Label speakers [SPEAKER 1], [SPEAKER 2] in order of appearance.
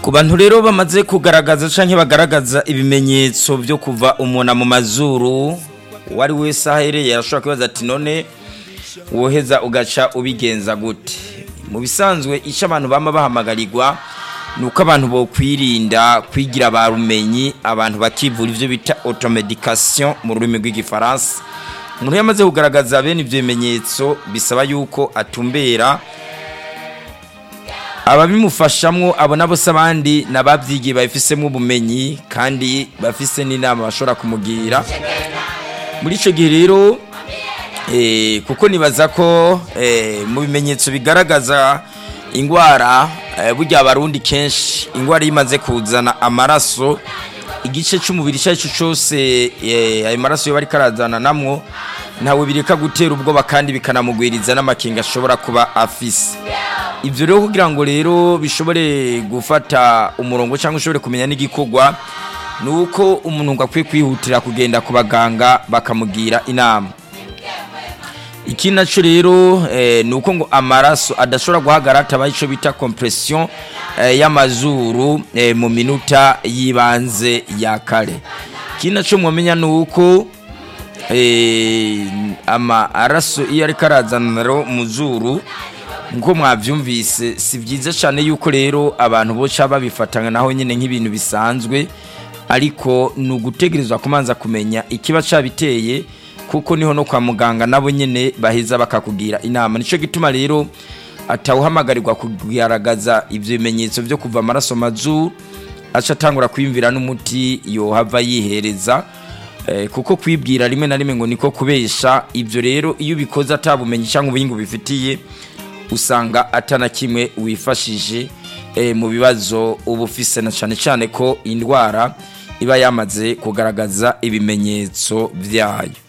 [SPEAKER 1] ku bantu rero bamaze kugaragaza cyangwa bagaragaza ibimenyetso byo kuva umuntu mu mazuru uwo ari wese ahereye arashobora kubaza ati none woheza ugaca ubigenza gute mu bisanzwe icyo abantu baba bahamagarirwa ni uko abantu bokwirinda kwigira ba rumenyi abantu bakivura ibyo bita otomedikasiyo mu rurimi rw'igifaransa umuntu yamaze kugaragaza bene ibyo bimenyetso bisaba yuko atumbera ababimufashamwo abo nabo se abandi n'ababyigiye babifisemo ubumenyi kandi bafise n'inama bashobora kumugira muri icyo gihe rero kuko nibaza ko mu bimenyetso bigaragaza indwara burya abarundi kenshi indwara iyo imaze kuzana amaraso igice cy'umubiri icyo ari cyo cyose ayo maraso yo bari karazananamwo ntawe bireka gutera ubwoba kandi bikanamugwiriza n'amakinga ashobora kuba afise ibyo rero kugira ngo rero bishobore gufata umurongo cyangwa ushobore kumenya n'igikorwa ni uko umuntu akwiye kwihutira kugenda ku baganga bakamugira inama ikindi nacyo rero ni uko ngo amaraso adashobora guhagarara hatabaye icyo bita kompresiyo y'amazuru mu minota y'ibanze ya kare ikindi nacyo mwamenya ni uko amaraso iyo ari karazana mu zuru nk'uko mwabyumvise si byiza cyane yuko rero abantu boca babifatanya naho nyine nk'ibintu bisanzwe ariko ni ugutegerezwa kumanza kumenya ikiba cyabiteye kuko niho no kwa muganga nabo nyine baheza bakakugira inama nicyo gituma rero atawuhamagarirwa kugaragaza ibyo bimenyetso byo kuva amaraso mazuru aca atangura kwiyumvira n'umuti yohava yihereza kuko kwibwira rimwe na rimwe ngo niko kubesha ibyo rero iyo ubikoze atabumenyi cyangwa ubuhinga ubifitiye usanga atana kimwe wifashije mu bibazo uba ufise na cyane cyane ko indwara iba yamaze kugaragaza ibimenyetso byayo